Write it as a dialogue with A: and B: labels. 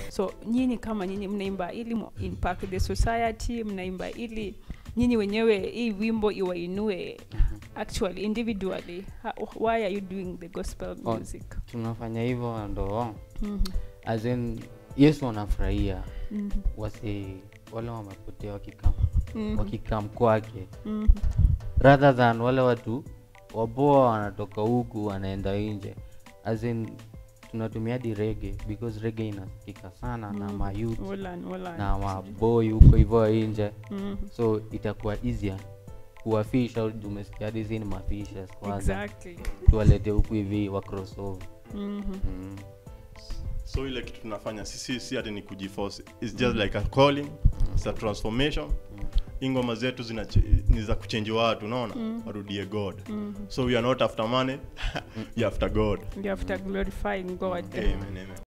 A: so nyinyi kama nyinyi mnaimba ili mu impact the society mnaimba ili nyinyi wenyewe hii wimbo iwainue actually individually How, why are you doing the gospel
B: Oh.
A: music
B: tunafanya hivyo ndo
A: Mhm,
B: as in yesu anafurahia
A: mhm,
B: wasi wale wamepotea wakikam
A: mhm,
B: wakikam kwake
A: mhm.
B: rather than wale watu wapoa wanatoka huku wanaenda nje as in tunatumia hadi rege because rege inasikika sana na
A: Mm.
B: mayouth
A: Wolan, wolan.
B: na maboy huko hivyo nje
A: Mhm.
B: so itakuwa easier kuwafisha umesikia hadi hizi ni mafishes kwanza
A: exactly
B: tuwalete huku hivi wa crossover
A: Mhm.
B: mm.
C: so ile kitu tunafanya sisi si ati ni kujiforce its just like a calling it's a transformation hii ngoma zetu zina ni za kuchenji watu unaona warudie god so we are not after money we are after god
A: you have to glorifying god
C: amen amen